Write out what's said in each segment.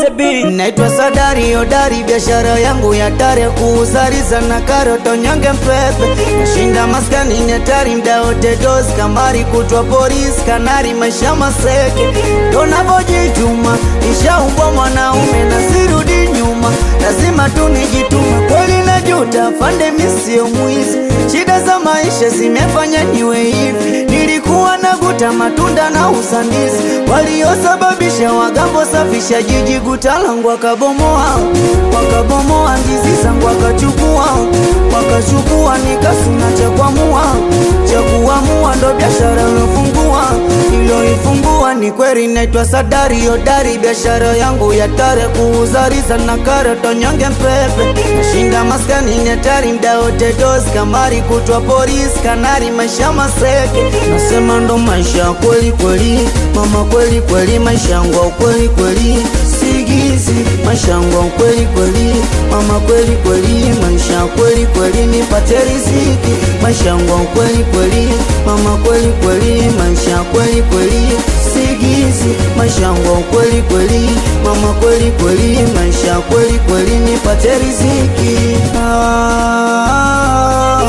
the beat. Naitwa Sadari Hodari, biashara yangu ya tare kuuzariza na karoto nyonge mpepe, nashinda maskani ni hatari, mda wote dozi kamari, kutwa polisi kanari, maisha maseke, tonavojituma nishaumbwa mwanaume na sirudi nyuma, lazima tu nijitume, kweli najuta, fande misio mwizi, shida za maisha zimefanya niwe hivi, nilikuwa naguta matunda na usandizi, waliosababisha wagambo safisha jiji gutalangu wakabomoa, wakabomoa ndizi zangu wakachukua, wakachukua nikasuna cha kuamua, cha kuamua ndo biashara ilofungua, iloifungua ni kweli, naitwa Sadari Hodari, biashara yangu ya tare kuuzariza na karoto nyonge mpepe, nashinda maskani ni hatari, mda wote dozi kamari, kutwa polisi kanari, maisha maseke, nasema ndo maisha kweli kweli, mama kweli kweli, maisha yangu kweli kweli, sigizi maisha yangu kweli kweli, mama kweli kweli, maisha kweli kweli, nipate riziki, maisha yangu kweli kweli, mama kweli kweli, maisha kweli kweli, sigizi maisha yangu kweli kweli, mama kweli kweli, maisha kweli kweli, nipate riziki ah,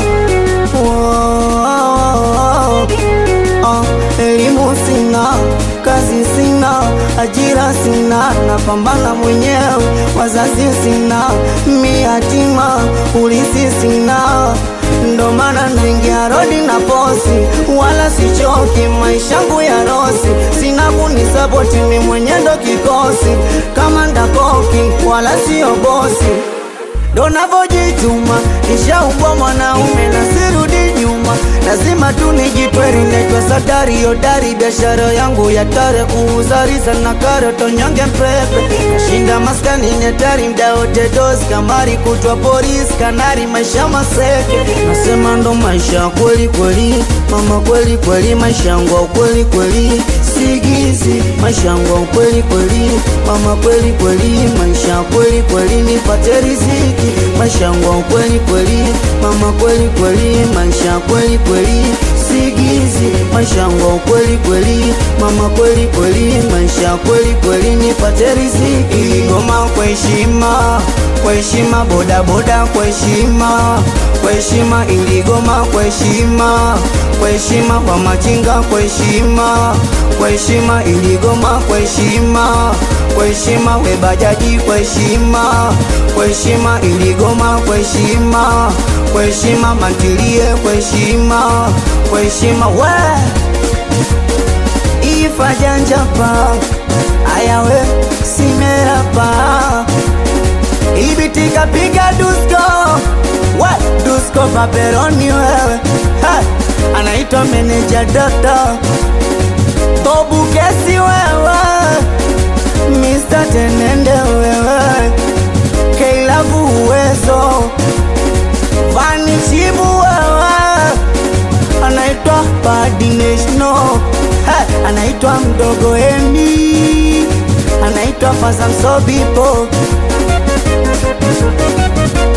wow. Ah, elimu sina, kazi sina, ajira sina, napambana mwenyewe, wazazi sina, mi yatima, ulisi sina, ndo maana naingia rodi na posi, wala sichoki, maisha yangu ya rosi, sina kunisapoti, mi mwenye ndo kikosi, kama ndakoki, wala sio bosi ndo navojituma, nishaumbwa mwanaume na sirudi nyuma, lazima tu nijitweri. Naitwa Sadari Hodari, biashara yangu ya tare kuuzariza na karoto nyonge mpepe, nashinda maskani ni hatari, mda wote dozi kamari, kutwa polisi kanari, maisha maseke, nasema ndo maisha kweli kweli, mama kweli kweli, maisha yangu kweli kweli, sigizi maisha yangu kweli kweli, mama kweli kweli, maisha kweli kweli, nipate riziki maisha yangu kweli kweli, mama kweli kweli, maisha kweli kweli, sigizi maisha yangu kweli kweli, mama kweli kweli, maisha kweli kweli, nipate riziki. Goma kwa heshima, kwa heshima, boda boda kwa heshima, kwa heshima, iligoma kwa heshima, kwa heshima, kwa machinga kwa heshima, kwa heshima, iligoma kwa heshima, kwa heshima, we bajaji kwa heshima, kwa heshima, iligoma kwa heshima, kwa heshima, mantilie kwa heshima, kwa heshima, we ifajanjapa ayawe simerapa ibitika piga dusko we dusko paperoni wewe ha! anaitwa meneja dota bobu kesi wewe Mr. Tenende wewe Keilavu uwezo Vani Chibu wewe Anaitwa Badi National ha, Anaitwa Mdogo Emi Anaitwa Fazam Sobipo